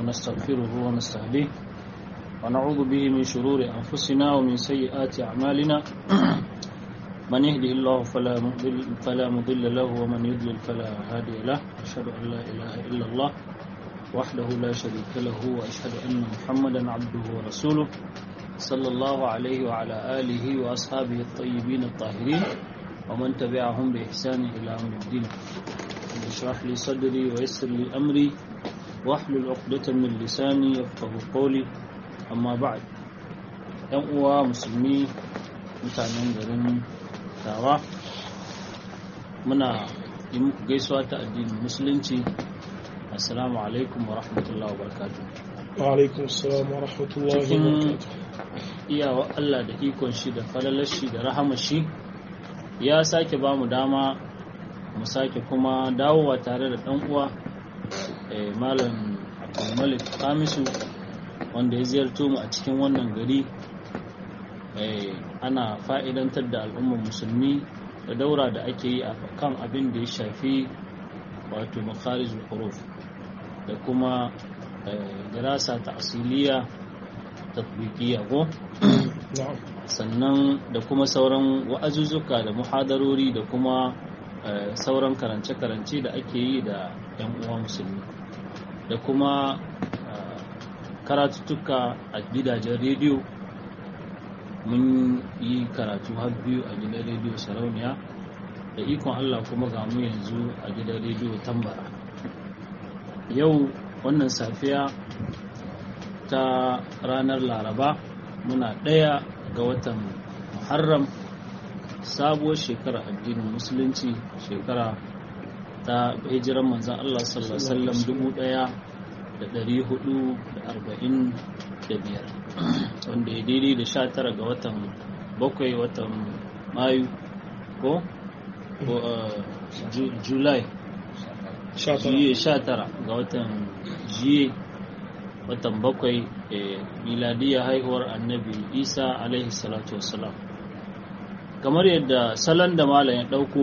ونستغفره ونستهديه ونعوذ به من شرور أنفسنا ومن سيئات أعمالنا من يهده الله فلا مضل, فلا مضل له ومن يضلل فلا هادي له أشهد أن لا إله إلا الله وحده لا شريك له وأشهد أن محمدا عبده ورسوله صلى الله عليه وعلى آله وأصحابه الطيبين الطاهرين ومن تبعهم بإحسان إلى يوم الدين اشرح لي صدري ويسر لي أمري واحلل عقدة من لساني يفقه قولي أما بعد ‘yan uwa musulmi mutanen garin tawa muna yi muku gaisuwa ta addinin musulunci assalamu alaikum wa rahmatullahi wa barakatuh wa alaikum assalam wa rahmatullahi wa cikin barakatuh iyawa Allah da ikon shi da falalar shi da rahamar shi ya sake ba mu dama mu sake kuma dawowa tare da ɗan uwa eh, malam abdulmalik kamisu wanda ya ziyarto mu a cikin wannan gari eh, ana fa'idantar da al'ummar musulmi da daura da ake yi a kan abin da ya shafi wato makharijul huruf da kuma eh, dirasa ta asiliya tatbiqiya ko na'am sannan da kuma sauran wa'azuzzuka da muhadarori da kuma eh, sauran karance-karance da ake yi da 'yan uwa musulmi da kuma eh, karatuttuka a gidajen rediyo mun yi karatu har biyu a gidan rediyo sarauniya da ikon allah kuma ga mu yanzu a gidan rediyo tambara yau wannan safiya ta ranar laraba muna ɗaya ga watan muharram sabuwar shekara addinin musulunci shekara ta hijiran manzan Allah sallallahu alaihi wasallam dubu ɗaya da ɗari hudu da arba'in da biyar wanda ya daidai da sha tara ga watan bakwai watan mayu ko ko uh, Ju- july sha tara jiye sha tara ga watan jiye watan bakwai eh, miladiyya haihuwar annabi isa alaihi salatu wassalam kamar yadda salon da malam ya ɗauko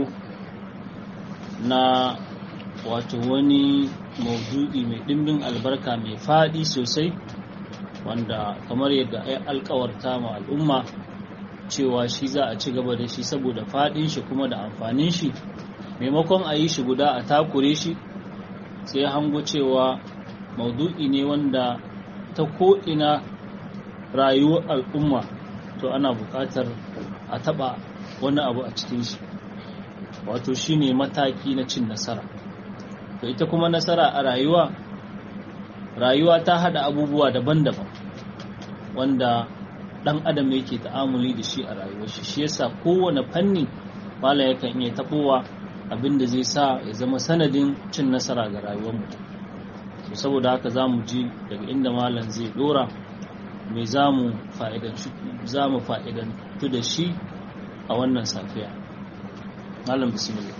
na wato wani maudu'i mai ɗimbin albarka mai faɗi sosai wanda kamar yadda ai alkawarta ma al'umma cewa shi za a ci gaba da shi saboda faɗin shi kuma da amfanin shi maimakon a yi shi guda a takure shi sai hango cewa maudu'i ne wanda ta ko'ina rayuwar al'umma to ana buƙatar a taɓa wani abu a cikin shi wato shine mataki na cin nasara to ita kuma nasara a rayuwa rayuwa ta haɗa abubuwa daban-daban wanda ɗan adam yake ta'amuli da shi a rayuwar shi shi yasa kowane fanni malam yakan iya taɓowa abin da zai sa ya zama sanadin cin nasara ga rayuwar mutum to saboda haka za mu ji daga inda malam zai dora me za mu fa'idantu da shi a wannan safiya malam bismillah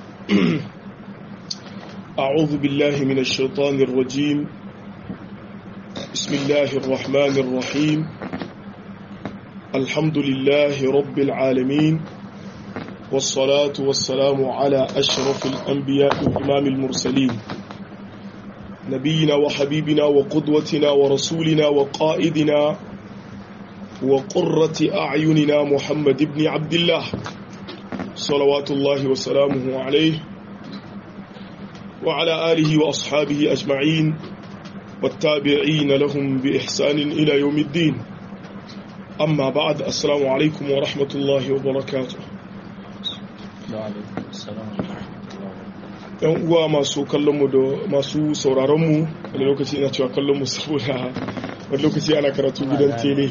أعوذ بالله من الشيطان الرجيم بسم الله الرحمن الرحيم الحمد لله رب العالمين والصلاة والسلام على أشرف الأنبياء وإمام المرسلين نبينا وحبيبنا وقدوتنا ورسولنا وقائدنا وقرة أعيننا محمد بن عبد الله صلوات الله وسلامه عليه وعلى آله وأصحابه أجمعين والتابعين لهم بإحسان إلى يوم الدين أما بعد السلام عليكم ورحمة الله وبركاته wa alaikum assalam wa rahmatullahi wa barakatuh. yan uwa masu kallonmu da masu sauraronmu wani lokaci ina cewa kallonmu saboda wani lokaci ana karatu gidan tele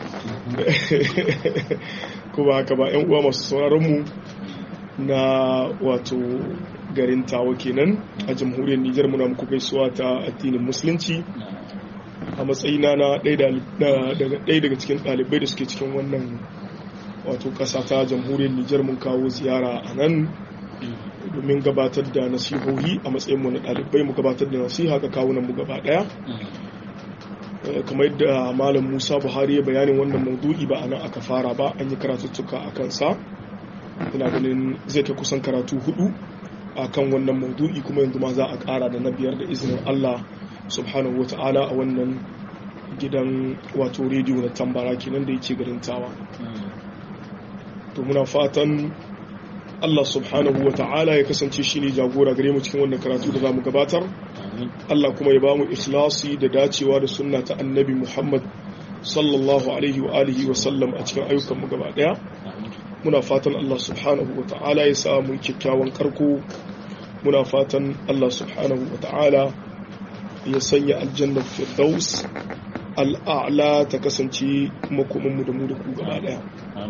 ko ba haka ba yan uwa masu sauraronmu na wato garin tawa kenan a jamhuriyar nijar muna muku gaisuwa ta addinin musulunci a matsayina na ɗaya da- da- daga ɗaya daga cikin ɗalibai da suke cikin wannan wato ƙasa ta jamhuriyar nijar mun kawo ziyara a nan domin gabatar da nasihohi a matsayinmu na ɗalibai mu gabatar da nasiha ga kawunan mu gaba ɗaya Eh, kamar yadda malam musa buhari ya bayanin wannan maudu'i ba a nan aka fara ba an yi karatuttuka a kansa ina ganin zai kai kusan karatu hudu a kan wannan maudu'i kuma yanzu ma za a ƙara da na biyar da izinin allah subhanahu wata'ala a wannan gidan wato rediyo na tambara kenan da yake garin tawa to muna fatan Allah subhanahu wa ta'ala ya kasance shi ne jagora gare mu cikin wannan karatu da za mu gabatar Allah kuma ya ba mu ikhlasi da dacewa da sunna ta annabi Muhammad sallallahu alaihi wa alihi wa sallam a cikin ayyukan mu gaba daya muna fatan Allah subhanahu wa ta'ala ya sa mu kyakkyawan karko muna fatan Allah subhanahu wa ta'ala ya sanya aljannar firdaus al'a'la ta kasance makomanmu da mu da ku gaba daya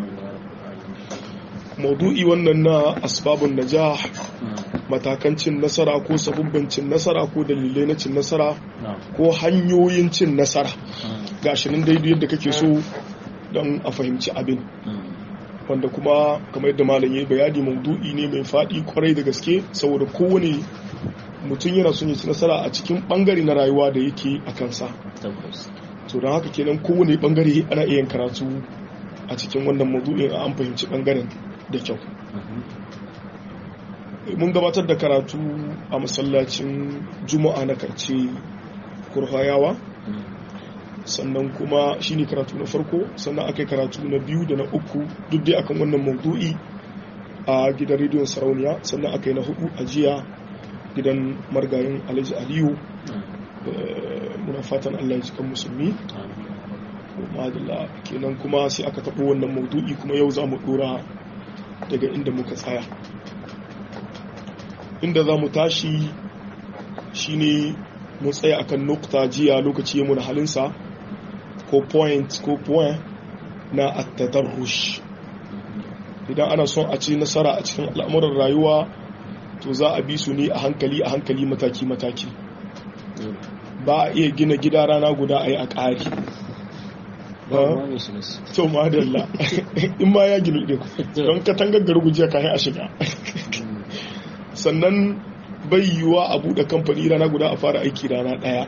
maudu'i wannan na asbabun najah matakan cin nasara ko sabubban cin nasara ko dalilai na cin nasara ko hanyoyin cin nasara gashi nan daidai yadda kake so don a fahimci abin wanda kuma kamar yadda malam ya bayani maudu'i ne mai faɗi kwarai da gaske saboda kowane mutum yana son ya ci nasara a cikin bangare na rayuwa da yake a kansa to don haka kenan kowane bangare ana iya karatu a cikin wannan maudu'in an fahimci bangaren da kyau mun gabatar da karatu a masallacin juma'a na karce kurhayawa sannan kuma shine karatu na farko sannan aka yi karatu na biyu da na uku duk dai akan wannan maudu'i a gidan rediyon sarauniya sannan aka yi na hudu a jiya gidan margayin alhaji aliyu muna fatan allah ya cikin musulmi madalla kenan kuma sai aka taɓo wannan maudu'i kuma yau za mu ɗora daga inda muka tsaya inda za mu tashi shine mu tsaya akan nukta jiya lokaci ya muna halinsa ko point ko point na attadarrush idan ana son a ci nasara a cikin al'amuran rayuwa to za a bi su ne a hankali a hankali mataki-mataki ba a iya gina gida rana guda a yi a ƙari to madalla in ma ya gina ɗin don katangar gargujiya kayan a shiga sannan bai yiwuwa a buɗe kamfani rana guda a fara aiki rana ɗaya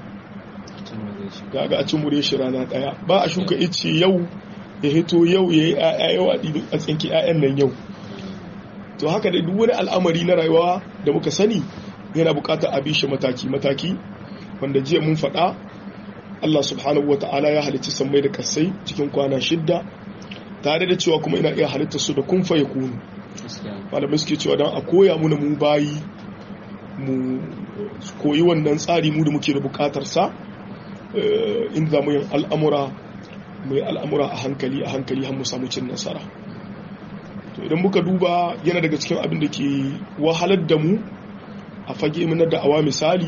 ga a cin mure shi rana ɗaya ba a shuka ice yau ya hito yau ya yi ‘ya'ya yau a tsinki ‘ya'yan nan yau to haka da duk wani al'amari na rayuwa da muka sani yana bukatar a bi shi mataki-mataki wanda jiya mun faɗa Allah subhanahu wa ta'ala ya halitta sammai da kasai cikin kwana shidda tare da cewa kuma ina iya halitta su da kun faye kunu malamai suke cewa don a koya muna mu bayi mu koyi wannan tsari mu da muke da bukatar sa inda za mu yin al'amura mu yi al'amura a hankali a hankali har mu samu cin nasara to idan muka duba yana daga cikin abin da ke wahalar da mu a fage na da'awa misali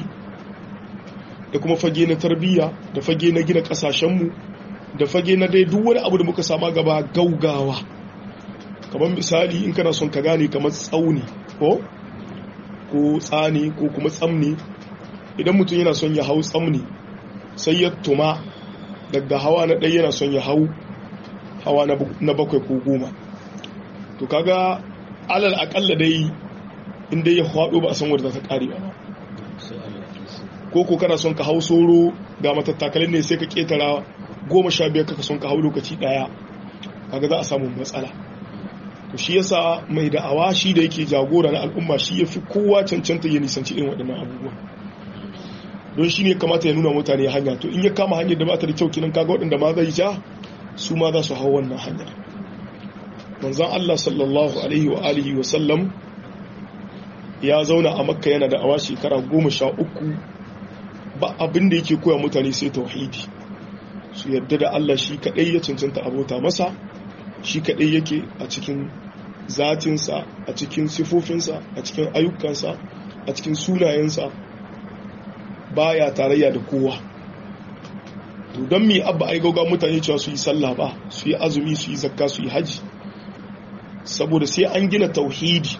da kuma fage na tarbiyya da fage na gina kasashenmu da fage na dai duk wani abu da muka sama gaba gaugawa kamar misali in kana son ka gane kamar tsauni ko ko tsani ko kuma tsamni idan mutum yana son ya hau tsamni sai ya tuma daga hawa na ɗaya yana son ya hau hawa na bakwai ko goma to kaga alal akalla dai inda ya haɗo ba a san wadda za ta ƙare ba ko ko kana son ka hau soro ga matattakalin ne sai ka ƙetara goma sha biyar kaka son ka hau lokaci ɗaya kaga za a samu matsala to shi yasa mai da'awa shi da yake jagora na al'umma shi ya fi kowa cancanta ya nisanci irin waɗannan abubuwa don shi ne kamata ya nuna mutane hanya to in ya kama hanyar da ba ta da kyau kinan kaga waɗanda ma zai ja su ma za su hau wannan hanyar manzan Allah sallallahu alaihi wa alihi wa sallam ya zauna a makka yana da awa shekara goma sha uku ba abin da yake koya mutane sai tauhidi su yadda da Allah shi kaɗai ya cancanta abota masa shi kaɗai yake a cikin zatinsa a cikin sifofinsa a cikin ayyukansa a cikin sunayensa baya tarayya da kowa to don mi abba ai gauga mutane cewa su yi sallah ba su yi azumi su yi zakka su yi haji saboda sai an gina tauhidi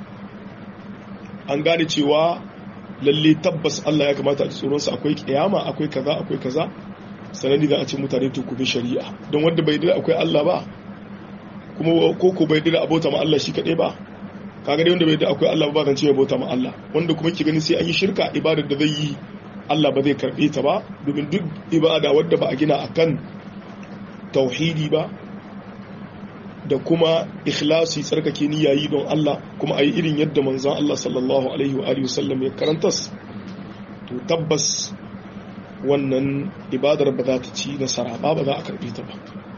an gane cewa lalle tabbas Allah ya kamata a tsoronsa akwai kiyama akwai kaza akwai kaza sanani za a ce mutane to kuma shari'a don wanda bai dira akwai Allah ba kuma koko bai dira abota ma Allah shi kadai ba kaga dai wanda bai dira akwai Allah ba zan ce bauta ma Allah wanda kuma ki gani sai an yi shirka ibadar da zai yi Allah ba zai karbe ta ba domin duk ibada wadda ba a gina akan tauhidi ba da kuma ikhlasi tsarkake niyyayi don Allah kuma a yi irin yadda manzan Allah sallallahu alaihi wa alihi wasallam ya karantas to tabbas wannan ibadar ba za ta ci nasara ba ba za a karbi ta ba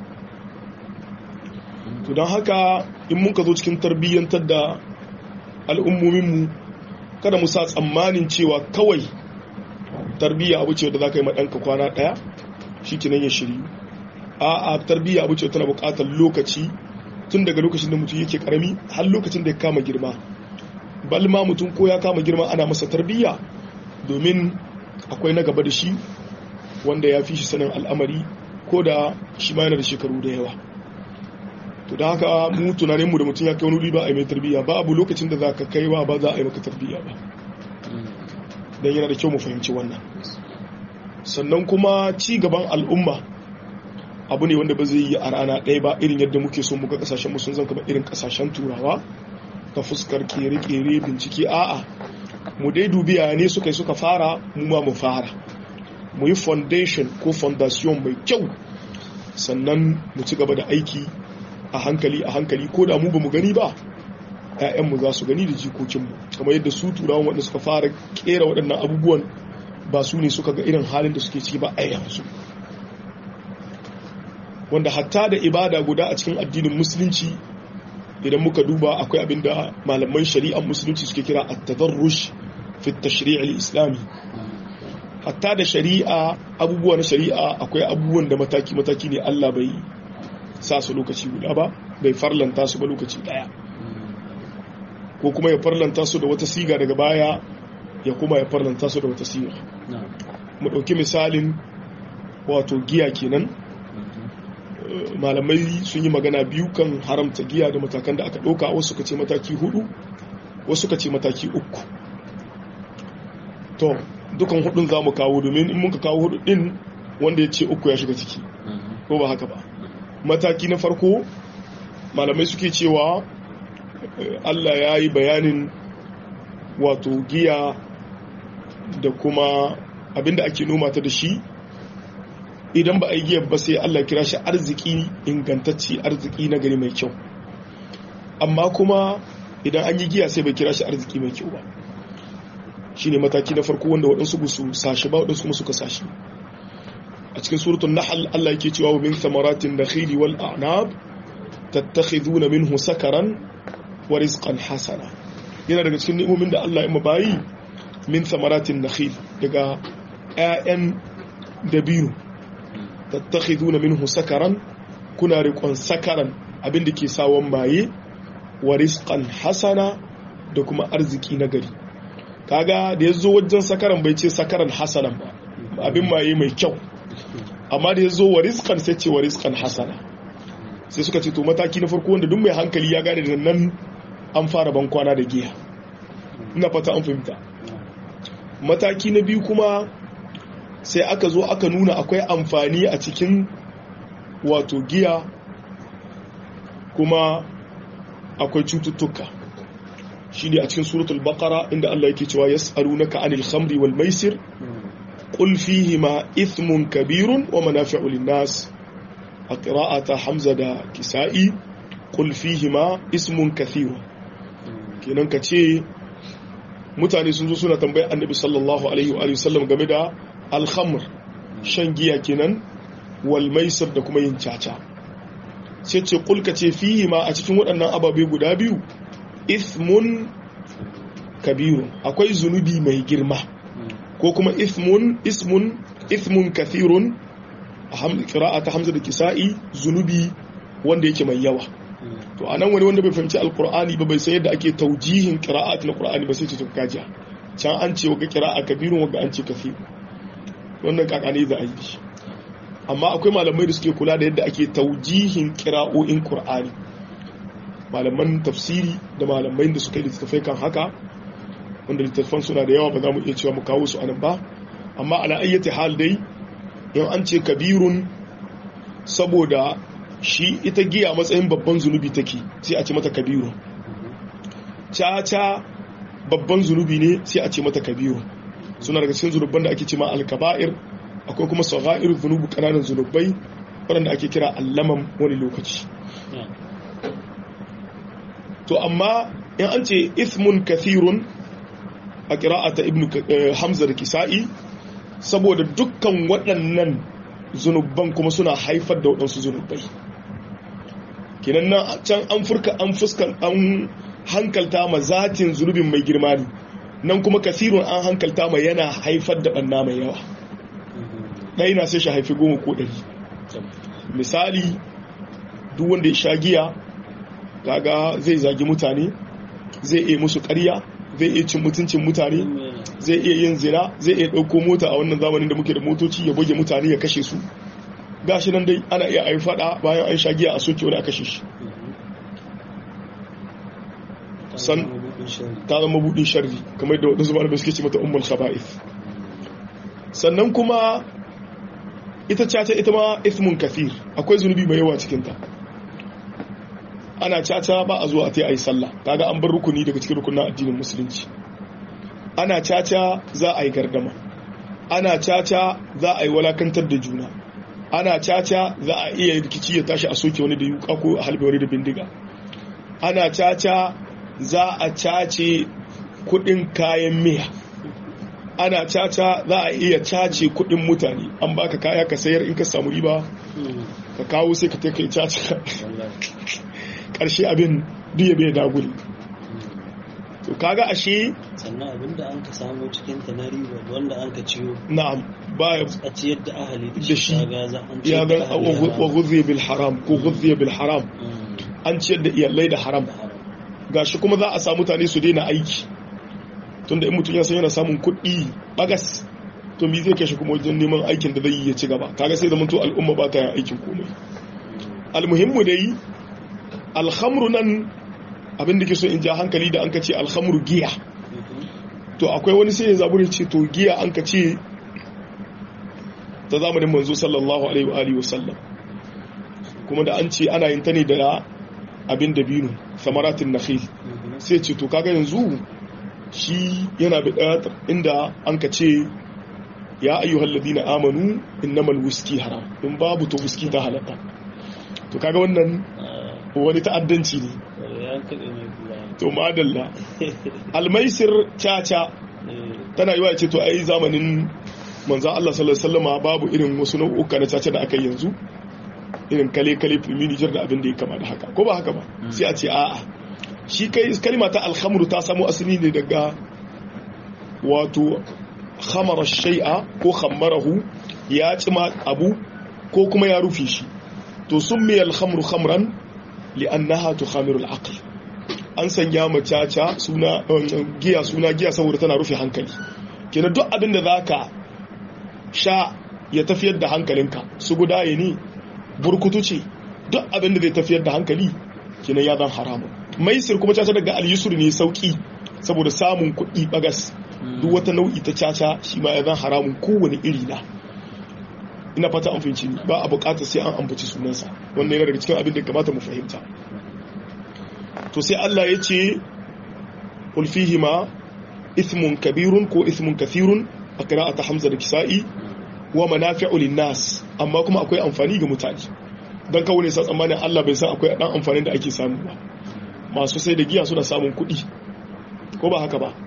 to don haka in muka zo cikin tarbiyyantar da al'ummominmu kada mu sa tsammanin cewa kawai tarbiyya abu ce da za ka yi maɗanka kwana ɗaya shi kinan ya shiri a a tarbiyya abu ce tana buƙatar lokaci tun daga lokacin da mutum yake ƙarami har lokacin da ya kama girma balma mutum ko ya kama girma ana masa tarbiyya domin akwai na gaba da shi wanda ya fi shi sanin al'amari ko da shi ma yana da shekaru da yawa to da haka mu tunaninmu da mutum ya kai wani wuri ba a yi mai tarbiyya ba abu lokacin da za ka kai wa ba za a yi maka tarbiyya ba don yana da kyau mu fahimci wannan sannan kuma ci gaban al'umma abu ne wanda ba zai yi a rana ɗaya ba irin yadda muke so muga kasashen mu sun zan kama irin kasashen turawa ta fuskar kere-kere bincike a'a mu dai dubiya ne suka yi suka fara mu ma mu fara mu yi foundation ko foundation mai kyau sannan mu ci gaba da aiki a hankali a hankali ko da mu ba mu gani ba ‘ya'yanmu za su gani da jikokinmu kamar yadda su turawan waɗanda suka fara kera waɗannan abubuwan ba su ne suka ga irin halin da suke ciki ba a yanzu wanda hatta da ibada guda a cikin addinin musulunci idan muka duba akwai abin da malaman shari'ar musulunci suke kira at-tadarrush fi at-tashri' al-islami hatta da shari'a abubuwa na shari'a akwai abubuwan da mataki mataki ne Allah bai sa su lokaci guda ba bai farlanta su ba lokaci daya ko kuma ya farlanta su da wata siga daga baya ya kuma ya farlanta su da wata siga mu ɗauki misalin wato giya kenan malamai sun yi magana biyu kan haramta giya da matakan da aka ɗauka wasu ka ce mataki hudu wasu ka ce mataki uku to dukan hudun za mu kawo domin in muka kawo hudu din wanda ya ce uku ya shiga ciki ko ba haka ba mataki na farko malamai suke cewa Allah ya yi bayanin wato giya da kuma abinda ake noma ta da shi idan ba a yi giyar ba sai Allah kira shi arziki ingantacci arziki na gari mai kyau amma kuma idan an yi giya sai bai kira shi arziki mai kyau ba shi ne mataki na farko wanda waɗansu ba su sashi ba waɗansu kuma suka sashi a cikin suratun nahal Allah yake cewa wa min thamaratin nakhili wal a'nab tattakhiduna minhu sakaran wa rizqan hasana yana daga cikin ni'imomin da Allah ya mabayi min thamaratin nakhil daga ƴaƴan dabino tattakhiduna minhu sakaran kuna riƙon sakaran abin da ke sawon maye wa rizqan hasana da kuma arziki na gari kaga da ya zo wajen sakaran bai ce sakaran hasanan ba abin maye mai kyau amma da ya zo wa rizqan sai ce wa rizqan hasana sai suka ce to mataki na farko wanda duk mai hankali ya gane da nan an fara ban kwana da giya ina fata an fahimta mataki na biyu kuma sai aka zo aka nuna akwai amfani a cikin wato giya kuma akwai cututtuka shi ne a cikin suratul baqara inda Allah yake cewa yas'alunaka anil khamri wal maisir qul fihima ithmun kabirun wa manafi'u lin-nas a qira'ata hamza da kisa'i qul fihima ismun kathir kenan ka ce mutane sun zo suna tambayar annabi sallallahu alaihi wa sallam game da al-khamr shan giya kenan wal maisir da kuma yin caca sai ce qul ka ce fihima a cikin waɗannan ababe guda biyu ismun kabiru akwai zunubi mai girma ko kuma ismun ismun ismun kathirun a ta hamza da kisa'i zunubi wanda yake mai yawa to a nan wani wanda bai fahimci alkur'ani ba bai san yadda ake taujihin kira'at na qur'ani ba sai ce tun kajiya can an ce waga kira'a kabirun waga an ce kathir wannan kakane za a yi shi amma akwai malamai da suke kula da yadda ake taujihin kira'o'in qur'ani malaman tafsiri da malamai da suka yi littattafai kan haka wanda littattafan suna da yawa ba za mu iya cewa mu kawo su anan ba amma ala ayyati hal dai in an ce kabirun saboda shi ita giya matsayin babban zunubi take sai a ce mata kabirun caca babban zunubi ne sai a ce mata kabirun suna daga cikin zunubban da ake ce ma alkaba'ir akwai kuma sagha'ir zunubu kananan zunubai waɗanda ake kira allaman wani lokaci to amma in an ce ismun kathirun a ƙira'ata ibn hamza da kisa'i saboda dukkan waɗannan zunuban kuma suna haifar da waɗansu zunubai kinan nan can an furka an fuskan an hankalta ma zatin zunubin mai girma ne nan kuma kasirun an hankalta ma yana haifar da ɓanna mai yawa ɗaya na sai shi haifi goma ko ɗari misali duk wanda ya sha giya kaga zai zagi mutane zai iya musu ƙarya zai iya cin mutuncin mutane zai iya yin zina zai iya ɗauko mota a wannan zamanin da muke da motoci ya buge mutane ya kashe su gashi nan dai ana iya ayi fada bayan an sha giya a soke wani a kashe shi san ta zama buɗin sharri kamar da wadansu malamai suke ce mata ummul khaba'ith sannan kuma ita caca ita ma ismun kathir akwai zunubi mai yawa cikin ta ana caca ba a zuwa ta yi sallah kaga an bar rukuni daga cikin rukunin addinin musulunci ana caca za a yi gardama ana caca za a yi walakantar da juna ana caca za a iya rikici ya tashi a soke wani da yuka ko a halbe wani da bindiga ana caca za a cace kudin kayan miya ana caca za a iya cace kudin mutane an baka kaya ka sayar in ka samu riba ka kawo sai ka kai caca karshe abin duya bai daguli to kaga ashe sannan abinda an ka samu cikin ta na riba wanda an ka ciyo na'am baya a ciyar da ahali da shi kaga za an ya ciyar ga da ahali wa ghudhiya bil haram ko ghudhiya bil haram an ciyar da iyalai da haram gashi kuma za a samu mutane su daina aiki tunda in mutum ya san yana samun kuɗi bagas to me zai kashe kuma wajen neman aikin da zai yi ya ci gaba kaga sai zaman to al'umma ba ta yin aikin komai almuhimmu dai alhamru nan abin da ke so in ja hankali da an ka ce alhamru giya to akwai wani sai ya zaburi ce to giya an ka ce ta zamanin manzo sallallahu alaihi wa alihi wasallam kuma da an ce ana yin ta ne da abin da binu samaratin nakhil sai ce to kaga yanzu shi yana da inda an ka ce ya ayyuhal ladina amanu innamal whisky haram in babu to whisky ta halatta to kaga wannan wani ta'addanci ne ya kaɗe mai kula to madalla almaisir caca tana yi wa ce to ai zamanin manzan Allah sallallahu alaihi wasallama babu irin wasu nau'uka na caca da aka yi yanzu irin kale kale filmi Nijar da abin da ya kama da haka ko ba haka ba sai a ce a'a shi kai kalma ta alhamru ta samo asali ne daga wato khamara shay'a ko khammarahu ya cima abu ko kuma ya rufe shi to summi alhamru khamran li'annaha tukhamiru al-aql an sanya ma caca suna giya suna giya saboda tana rufe hankali kenan duk abin da zaka sha ya tafiyar da hankalinka su gudaye ne burkutu ce duk abin da zai tafiyar da hankali kenan ya zan haramun maisir kuma caca daga al-yusr ne sauki saboda samun kuɗi bagas duk wata nau'i ta caca shi ma ya zan haramun kowane iri na ina fata an fahimci ba a bukatar sai an ambaci sunansa wannan yana daga cikin abin da kamata mu fahimta to sai Allah ya ce ulfihima ithmun kabirun ko ithmun kathirun a qira'ata Hamza da Kisa'i wa manafi'u linnas amma kuma akwai amfani ga mutane dan kawo ne sa tsammanin Allah bai san akwai dan amfanin da ake samu ba masu sai da giya suna samun kuɗi ko ba haka ba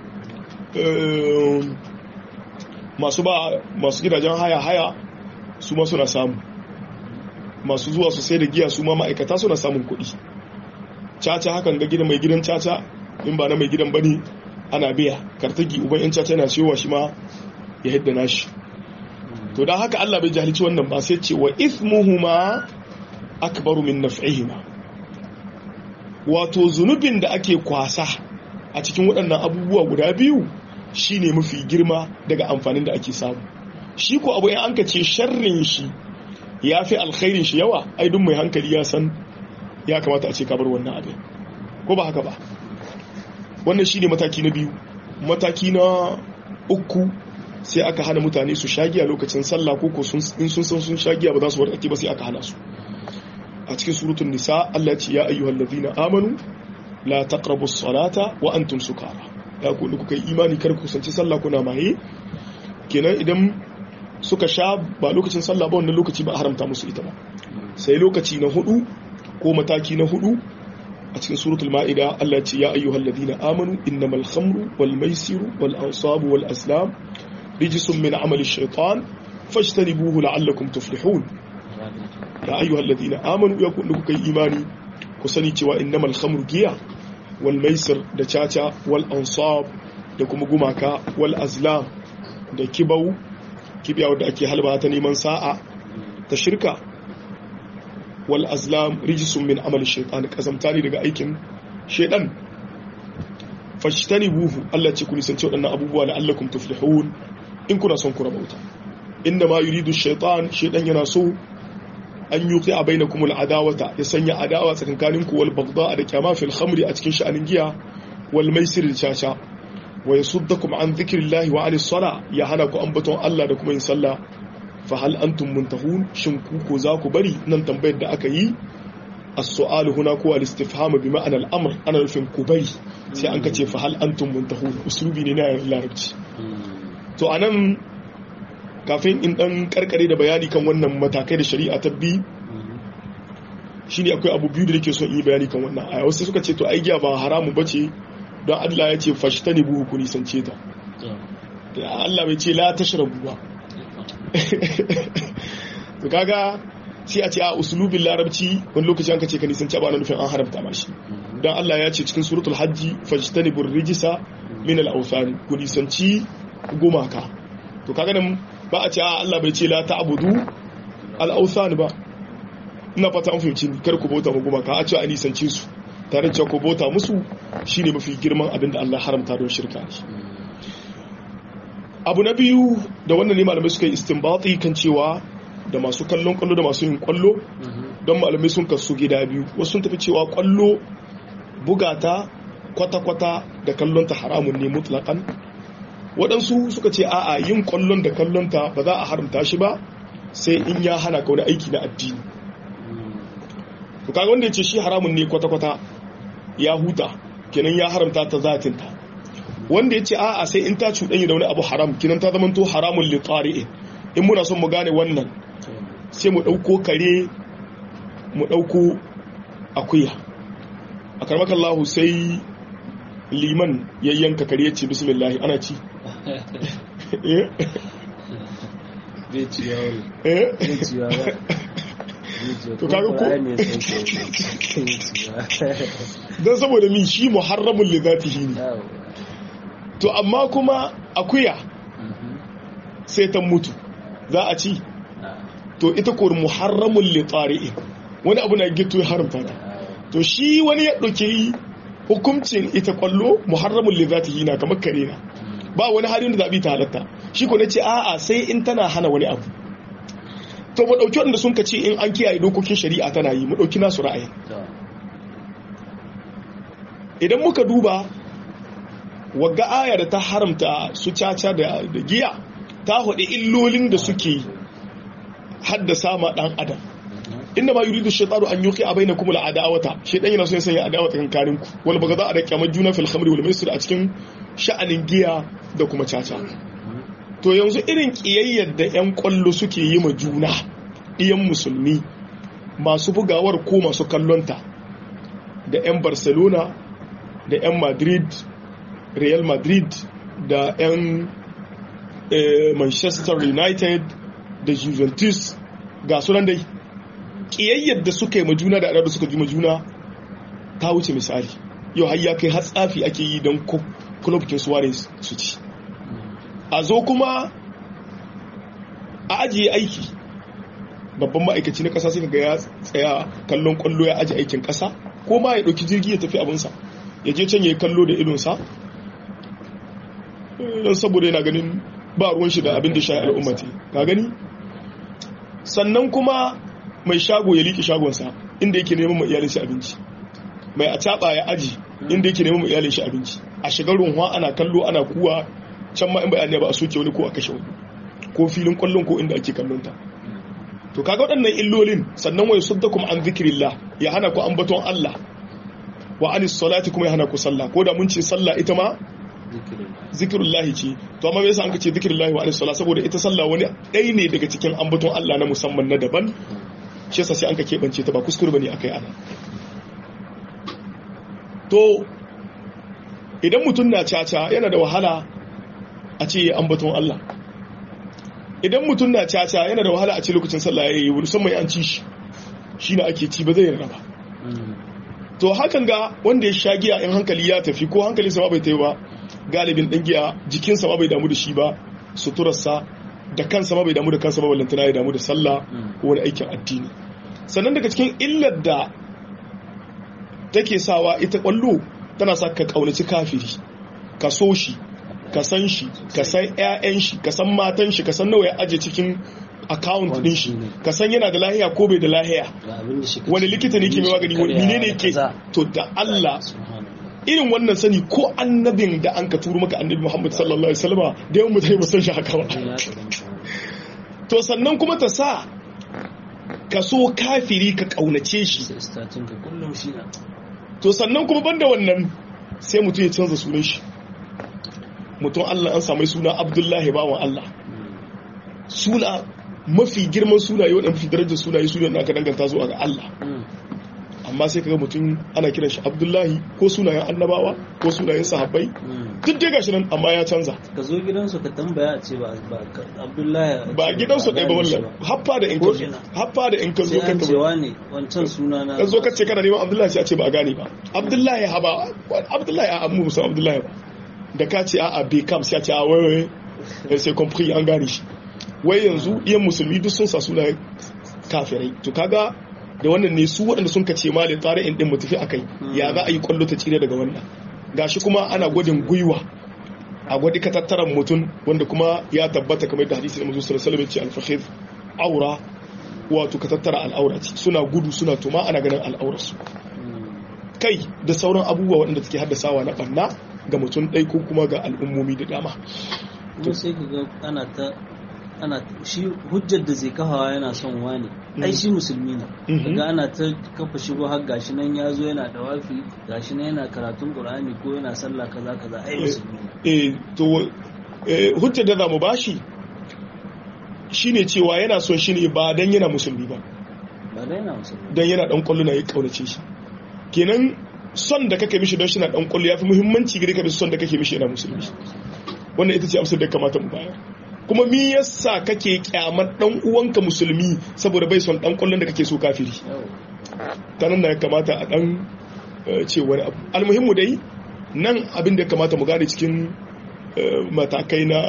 masu ba masu gidajen haya haya su ma suna samu masu zuwa su sai da giya su ma ma'aikata suna samun kuɗi caca hakan ga gidan mai gidan caca in ba na mai gidan bane ana biya kartagi uban yan caca yana cewa shi ma ya hidda nashi to dan haka Allah bai jahilci wannan ba sai ce wa ithmuhuma akbaru min naf'ihima wato zunubin da ake kwasa a cikin waɗannan abubuwa guda biyu shine mafi girma daga amfanin da ake samu shi ko abu in an ka ce sharrin shi ya fi alkhairin shi yawa ai duk mai hankali ya san ya kamata a ce kabar wannan abin ko ba haka ba wannan shine mataki na biyu mataki na uku sai aka hana mutane su shagiya lokacin sallah ko ko in sun san sun shagiya ba za su warkake ba sai aka hana su a cikin surutun nisa Allah ce ya ayyuhal ladina amanu la taqrabu as-salata wa antum sukara ya ku kuka yi imani kar ku kusanci sallah kuna maye kenan idan suka sha ba lokacin sallah ba wannan lokaci ba haramta musu ita ba sai lokaci na hudu ko mataki na hudu a cikin suratul ma'ida Allah ce ya ayyuhal ladina amanu innamal khamru wal maisiru wal ansabu wal aslam rijisun min amali shaitan fajtanibuhu la'allakum tuflihun ya ayyuhal ladina amanu ya kun kuka yi imani ku sani cewa innamal khamru giya wal maisir da caca wal ansab da kuma gumaka wal azlam da kibau kibiya wadda ake halba ta neman sa'a ta shirka wal azlam rijisun min amali shaitan kazamta ne daga aikin shaitan buhu Allah ce ku nisanci waɗannan abubuwa da allakum tuflihun in kuna son ku rabauta inna ma yuridu shaitan shaitan yana so an yuqi a bainakum al'adawata ya sanya adawa tsakankanin ku wal bagda da kyama fil khamri a cikin sha'anin giya wal maisir da caca wa yasuddakum an dhikrillahi wa anis sala ya hana ku ambaton Allah da kuma yin sallah fa hal antum muntahun shin ku ko za ku bari nan tambayar da aka yi as-su'al huna ko al-istifham bi ma'ana al-amr ana nufin ku bari sai an kace fa hal antum muntahun uslubi ne na larabci to anan kafin in dan karkare da bayani kan wannan matakai da shari'a ta bi shine akwai abu biyu da nake son yi bayani kan wannan aya wasu suka ce to ai giya ba haramu bace don Allah ya ce fashtani buhu ku nisance ta Allah bai ce la tashrabu ba to kaga sai a ce a usulubin larabci wani lokaci an ka ce ka nisanci ba na nufin an haramta ma shi don Allah ya ce cikin suratul hajji fajtani bur rijisa min al awthan ku nisanci gumaka to kaga nan ba a ce a Allah bai ce la ta'budu al awthan ba ina fata an fahimci kar ku bauta ma gumaka a ce a nisanci su tare da ku bauta musu shine mafi girman abin da Allah haramta don shirka abu na biyu da wannan ne malamai suka yi istinbati kan cewa da masu kallon kwallo da masu yin kwallo don malamai sun kasu gida biyu wasu sun tafi cewa kwallo bugata kwata-kwata da kallonta haramun ne mutlakan waɗansu suka ce a'a yin kwallon da kallonta ba za a haramta shi ba sai in ya hana ka wani aiki na addini to kaga wanda ya ce shi haramun ne kwata-kwata ya huta kenan ya haramta ta zatinta wanda ya ce a'a sai in ta cuɗanya da wani abu haram kinan ta zamanto haramun liqari'in in muna son mu gane wannan sai mu ɗauko kare mu ɗauko akuya a karmakan lahu sai liman ya yanka kare ya ce bismillah ana ci to kaga ko don saboda min shi muharramun li zatihi ne to amma kuma akuya sai ta mutu za a ci to ita ko muharramun li tari'in wani abu na gito ya haramta ta to shi wani ya ɗauke hukuncin ita kwallo muharramun li zatihi na kamar kare na ba wani halin da zaɓi ta halatta shi ko ce a'a sai in tana hana wani abu to mu ɗauki wanda sun ka ce in an kiyaye dokokin shari'a tana yi mu ɗauki nasu ra'ayi idan muka duba wagga aya da ta haramta su caca da giya ta haɗe illolin da suke haddasa ma ɗan adam inda ma yuridu shaitaru an yuqi a bainakum al-adawata shaitan yana so ya sanya adawata kankanin ku wal bagada a da kyamar juna fil khamri wal maisir a cikin sha'anin giya da kuma caca to yanzu irin kiyayyar da yan kwallo suke yi ma juna iyan musulmi masu bugawar ko masu kallonta da yan barcelona da yan madrid real madrid da yan manchester united da juventus ga sunan dai kiyayyar da suka yi majuna da da suka ji majuna ta wuce misali yau har ya kai hatsafi ake yi don club kin suarez su ci a zo kuma a ajiye aiki babban ma'aikaci na kasa sai ga ya tsaya kallon kwallo ya ajiye aikin kasa ko ma ya dauki jirgi ya tafi abinsa ya je can ya yi kallo da idonsa don saboda yana ganin ba ruwan shi da abin da shayi al'ummati ka gani sannan kuma mai shago ya liƙe shagonsa inda yake neman ma iyalin shi abinci mai a caɓa ya aji inda yake neman ma iyalin shi abinci a shigar runwa ana kallo ana kuwa can ma in bayani ba a soke wani ko a kashe wani ko filin kwallon ko inda ake kallon ta to kaga waɗannan illolin sannan wai suddakum an zikrillah ya hana ku ambaton Allah wa anis salati kuma ya hana ku sallah ko da mun ce sallah ita ma zikirullahi ce to amma yasa an kace zikirullahi wa anis salat saboda ita sallah wani ɗaya ne daga cikin ambaton Allah na musamman na daban shi yasa sai an ka keɓance ta ba kuskure bane akai ana to idan mutum na caca yana da wahala a ce ya ambaton Allah idan mutum na caca yana da wahala a ce lokacin sallah ya yi musamman an ci shi shi na ake ci ba zai yarda ba to hakan ga wanda ya sha giya in hankali ya tafi ko hankali sama bai tafi ba galibin ɗan giya jikinsa ma bai damu da shi ba suturarsa da kansa ma bai damu da kansa ba ballantana ya damu da sallah ko wani aikin addini sannan daga cikin illar da take sawa ita kwallo tana sa ka kaunaci kafiri ka so shi ka san shi ka san 'ya'yan shi ka san matan shi ka san nawa ya aje cikin account din shi ka san yana da lahiya ko bai da lahiya wani likita ne ke mai magani wani ne ne ke to da Allah irin wannan sani ko annabin da an ka turu maka annabi Muhammad sallallahu alaihi wasallam da yawan mutane ba san shi haka ba to sannan kuma ta sa ka so kafiri ka kaunace shi to sannan kuma banda wannan sai mutum ya canza sunan shi mutum Allah an samu suna Abdullahi bawan Allah suna mafi girman sunaye waɗanda mafi darajar sunaye sunayen da aka danganta zuwa ga Allah amma sai kaga mutum ana kiran shi Abdullahi ko sunayen annabawa ko sunayen sahabbai duk dai gashi nan amma ya canza ka zo gidansu ka tambaya ce ba Abdullahi ba gidansu ɗaya ba wallan haffa da in ka zo haffa da in ka zo ka cewa ne wancan suna na ka zo ka ce kana neman Abdullahi sai a ce ba a gane ba Abdullahi ha ba Abdullahi a amma musan Abdullahi ba da ka ce a Bekam sai a ce a wai wai sai compris an gane shi wai yanzu iyan musulmi duk sun sa sunayen kafirai to kaga da wannan ne su waɗanda sun kace malin tsari in din mu tafi akai ya za a yi kwallo ta cire daga wannan gashi kuma ana gwadin gwiwa a gwadi katattaran mutum wanda kuma ya tabbata kamar da hadisi da manzo sallallahu alaihi wasallam al-fakhid aura wato katattara al'aura ce suna gudu suna tuma ana ganin al'aurarsu kai da sauran abubuwa waɗanda take haddasawa na ɓanna ga mutum ɗai ko kuma ga al'ummomi da dama kuma sai ka ga ana ta ana shi hujjar da zai kafawa yana son wani ai shi musulmi ne daga ana ta kafa shigo har gashi nan ya zo yana dawafi gashi nan yana karatun qur'ani ko yana sallah kaza kaza ai musulmi ne eh to hujjar da zamu bashi shine cewa yana son shi ne ba dan yana musulmi ba ba dan yana musulmi dan yana dan kullu na ya kaunace shi kenan son da kake mishi don shi na dan kullu yafi muhimmanci gare ka da son da kake mishi yana musulmi wannan ita ce amsar da kamata mu bayar kuma mi yasa kake kyamar dan uwanka musulmi saboda bai son dan kullun da kake so kafiri ta nan ya kamata a dan ce wani abu almuhimmu dai nan abin da kamata mu gane cikin matakai na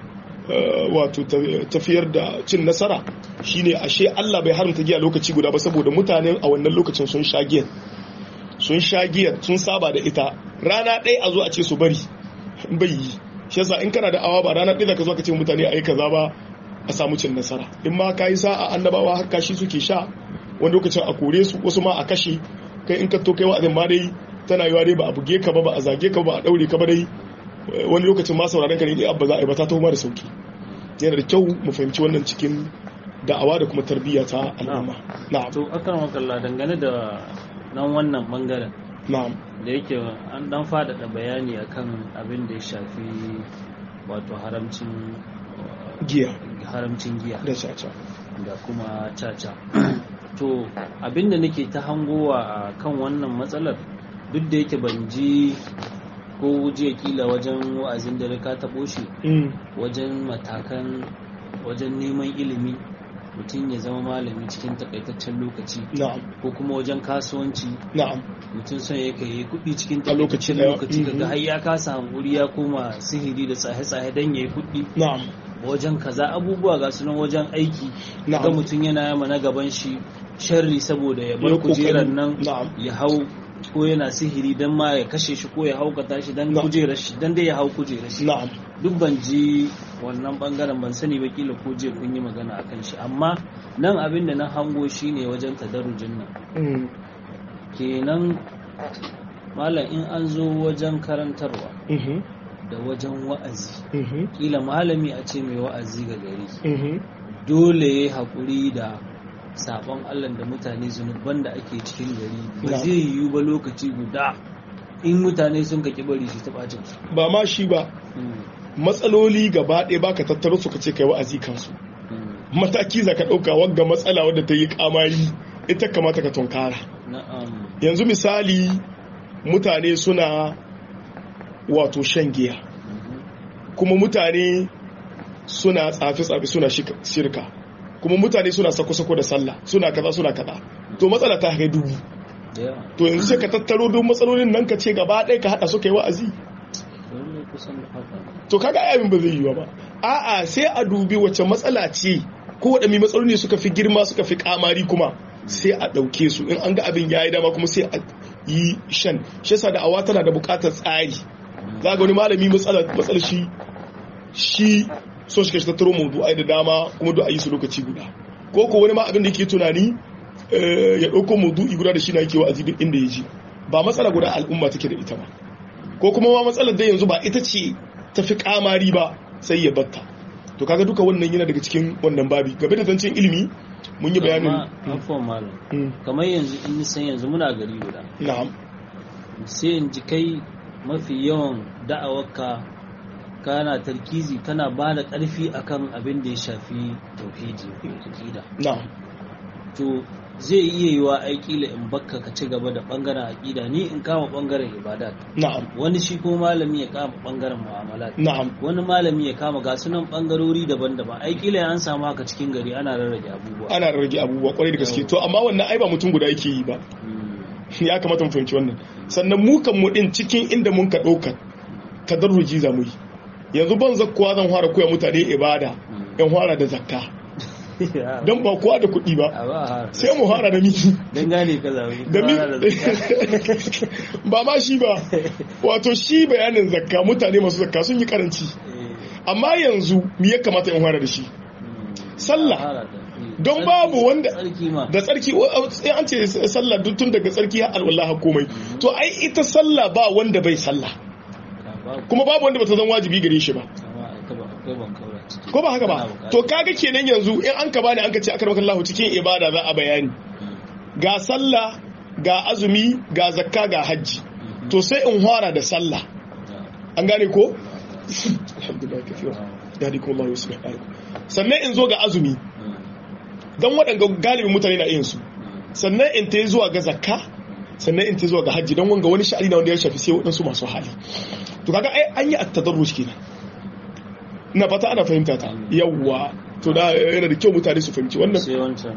wato tafiyar da cin nasara shine ashe Allah bai haramta giya lokaci guda ba saboda mutanen a wannan lokacin sun sha giyar sun sha giyar sun saba da ita rana ɗaya a zo a ce su bari bai yi shi yasa in kana da awa ba ranar ɗaya ka zo ka ce mutane a yi kaza ba a samu cin nasara in ma ka yi sa'a annabawa har kashi suke sha wani lokacin a kore su wasu ma a kashe kai in ka to kai wa'azin ma dai tana yiwa dai ba a buge ka ba ba a zage ka ba a daure ka ba dai wani lokacin ma sauraron ka ne dai abba za a yi ba ta tuhuma da sauki yana da kyau mu fahimci wannan cikin da'awa da kuma tarbiyya ta al'umma na'am to akan wakalla dangane da nan wannan bangaren na'am da yake an dan faɗaɗa bayani akan abin da ya shafi wato haramcin giya haramcin giya da caca da kuma caca to abin da nake ta hangowa a kan wannan matsalar duk da yake ban ji ko jiya kila wajen wa'azin da ka taɓo shi wajen matakan wajen neman ilimi mutum ya zama malami cikin takaitaccen lokaci na'am ko kuma wajen kasuwanci na'am mutum son ya kai kuɗi cikin A lokaci takaitaccen ɗaya. lokaci kaga Mhm. har ya kasa hankuri ya koma sihiri da tsahe-tsahe don ya yi kuɗi na'am wajen kaza abubuwa ga sunan wajen aiki Na'am. ga mutum yana yama na gaban shi sharri saboda ya Ya bar kokari. kujerar nan Na'am. ya hau ko yana sihiri don ma ya kashe shi ko ya haukata shi don Na'am. kujerar shi don dai ya hau kujerar shi na'am duk ban ji wannan bangaren ban sani ba kila ko je kun yi magana akan shi amma nan abin da na hango shi ne wajen tadarujin nan Mm. kenan malam in an zo wajen karantarwa Mhm. da wajen wa'azi Mhm. kila malami a ce mai wa'azi ga gari Mhm. dole ya yi haƙuri da sabon allah da mutane zunuban da ake cikin gari ba Na. zai yiwu ba lokaci guda in mutane sun kaki bari shi ta ɓacin su ba ma shi ba matsaloli gaba ɗaya baka tattaro su ka ce kai wa'azi kansu mataki za ka ɗauka wagga matsala wadda ta yi kamari ita kamata ka tunkara na'am yanzu misali mutane suna wato shan giya kuma mutane suna tsafi-tsafi suna shirka kuma mutane suna sako-sako da sallah suna kaza suna kaza to matsala ta kai dubu to yanzu sai ka tattaro duk matsalolin nan ka ce gaba ɗaya ka haɗa su kai wa'azi to kaga abin ba zai yiwa ba a'a sai a dubi wacce matsala ce ko waɗanne matsaloli suka fi girma suka fi kamari kuma sai a ɗauke su in an ga abin ya yi dama kuma sai a yi shan shi yasa da awa tana da buƙatar tsari za ga wani malami matsalar shi shi so shi ka tattaro mawdu'ai da dama kuma duk a yi su lokaci guda ko ko wani ma abin da yake tunani ya ɗauko mawdu'i guda da shi na yake wa'azi duk inda ya ji ba matsala guda al'umma take da ita ba ko kuma ma matsalar da yanzu ba ita ce ta fi kamari ba sai ya batta to kaga duka wannan yana daga cikin wannan babi game da zancen ilimi mun yi bayanin kamar yanzu in san yanzu muna gari guda na'am sai in ji kai mafi yawan da'awarka kana tarkizi kana ba da ƙarfi akan abin da ya shafi tauhidi aqida na'am to zai iya yiwa aiki la in bakka ka ci gaba da bangaren aqida ni in kama bangaren ibadat na'am wani shi ko malami ya kama bangaren mu'amalat na'am wani malami ya kama ga sunan bangarori daban-daban aiki la an samu haka cikin gari ana rarrage abubuwa ana rarrage abubuwa kwarai da gaske to amma wannan ai ba mutum guda yake yi ba ya kamata mu fahimci wannan sannan mu kan mu din cikin inda mun ka ɗaukar tadarruji za mu yi yanzu ban zakkuwa zan fara koya mutane ibada yan fara da zakka don ba kowa da kuɗi ba sai mu fara da miki don gane ka zaune da mi ba ma shi ba wato shi bayanin zakka mutane masu zakka sun yi karanci amma yanzu me ya kamata in fara da shi sallah don babu wanda da tsarki an ce sallah tun daga tsarki har alwallah komai to ai ita sallah ba wanda bai sallah kuma babu wanda bata zan wajibi gare shi ba ko ba haka ba to kaga kenan yanzu in an ka bani an ka ce akar Allah cikin ibada za a bayani ga sallah ga azumi ga zakka ga hajji to sai in fara da sallah an gane ko alhamdulillah kafiya yadikum Allah yusbih sannan in zo ga azumi don waɗanda galibin mutane na yin su sannan in ta zuwa ga zakka sannan in ta zuwa ga hajji don wanga wani sha'ani na wanda ya shafi sai waɗansu masu hali to kaga ai an yi at-tadarruj kenan ina fata ana fahimta ta yawwa to da yana da kyau mutane su fahimci wannan sai wancan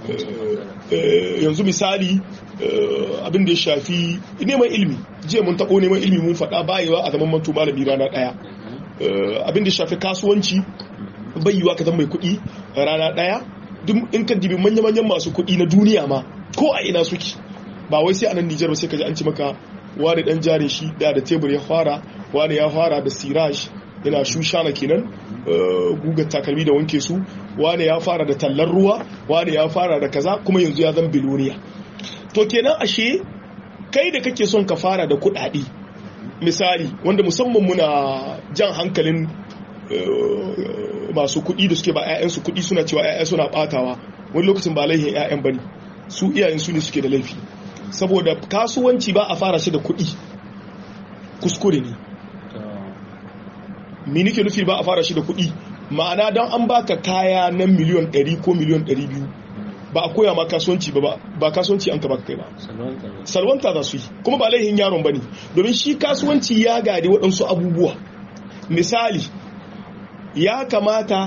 yanzu misali abin da ya shafi neman ilimi jiya mun taɓo neman ilimi mun faɗa bayewa a zaman manto malami rana ɗaya abin da ya shafi kasuwanci bayyuwa ka zama mai kuɗi rana ɗaya duk in ka dibi manya-manyan masu kuɗi na duniya ma ko a ina suke ba wai sai a nan Nijar ba sai ka ji an ci maka wani dan jarin shi da da tebur ya fara wani ya fara da siraj yana shushana kenan gugar takalmi da wanke su wani ya fara da tallar ruwa wani ya fara da kaza kuma yanzu ya zan biloniya to kenan ashe kai da kake son ka fara da kuɗaɗe misali wanda musamman muna jan hankalin masu kuɗi da suke ba 'ya'yansu kuɗi suna cewa 'ya'ya suna ɓatawa wani lokacin ba laihin 'ya'yan bane su iyayen su ne suke da laifi saboda kasuwanci ba a fara shi da kuɗi kuskure ne me nake nufi ba a fara shi da kuɗi ma'ana don an baka kaya na miliyon 100 ko miliyon 200 ba a koya ma kasuwanci ba ba kasuwanci an ka baka kai ba salwanta za su yi kuma ba laihin yaron bane domin shi kasuwanci ya gadi waɗansu abubuwa misali ya kamata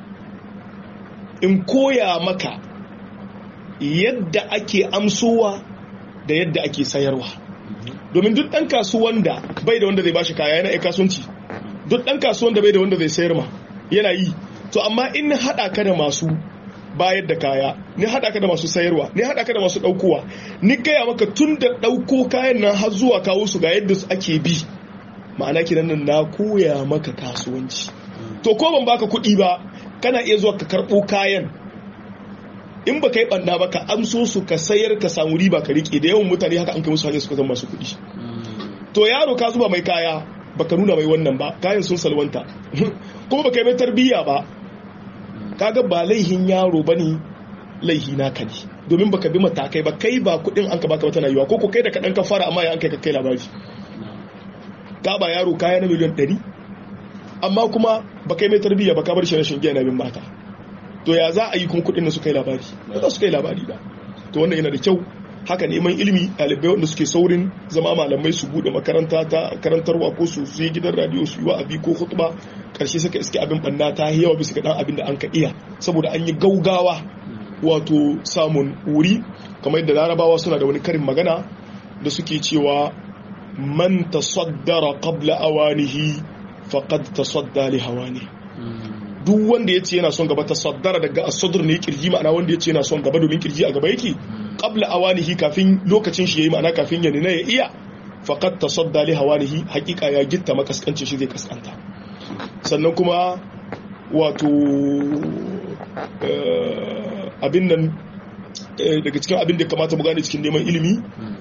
in koya maka yadda ake amsowa da yadda ake sayarwa domin duk ɗan kasuwan da bai da wanda zai bashi kaya yana iya kasuwanci duk ɗan kasuwan da bai da wanda zai sayar ma yana yi to amma in na haɗa ka da masu bayar da kaya ni haɗa ka da masu sayarwa ni haɗa ka da masu ɗaukowa ni gaya maka tun da ɗauko kayan nan har zuwa kawo su ga yadda ake bi ma'ana kiran nan na koya maka kasuwanci to ko ban baka kuɗi ba kana iya zuwa ka karɓo kayan in ba ka yi ɓanna ba ka amso su ka sayar ka samu riba ka riƙe da yawan mutane haka an kai musu hanyar suka zama masu kuɗi to yaro ka zuba mai kaya baka nuna mai wannan ba kayan sun salwanta kuma baka yi mai tarbiyya ba kaga ba laihin yaro bane laihi naka ne domin baka bi matakai ba kai ba kuɗin an ka baka ba tana yiwa ko ko kai da kaɗan ka fara amma ya an kai ka kai labari ka ba yaro kaya na miliyan ɗari amma kuma ba kai mai tarbiyya ba ka bar shi rashin giya na bin mata to ya za a yi kuma kudin da suka yi labari ba za su kai labari ba to wannan yana da kyau haka neman ilimi ɗalibai wanda suke saurin zama malamai su bude makaranta ta karantarwa ko su je gidan radio su yi wa'azi ko khutba karshe suka iske abin banna ta yawa bisa ga dan abin da an ka iya saboda an yi gaugawa wato samun wuri kamar yadda larabawa suna da wani karin magana da suke cewa man tasaddara qabla awanihi faqad tasadda li hawani duk wanda yace yana son gaba tasaddara daga as-sadr ne kirji ma'ana wanda yace yana son gaba domin kirji a gaba yake qabla awanihi kafin lokacin shi yayi ma'ana kafin ya nuna ya iya faqad tasadda li hawanihi hakika ya gitta makaskancin shi zai kaskanta sannan kuma wato abin nan daga cikin abin da kamata mu gane cikin neman ilimi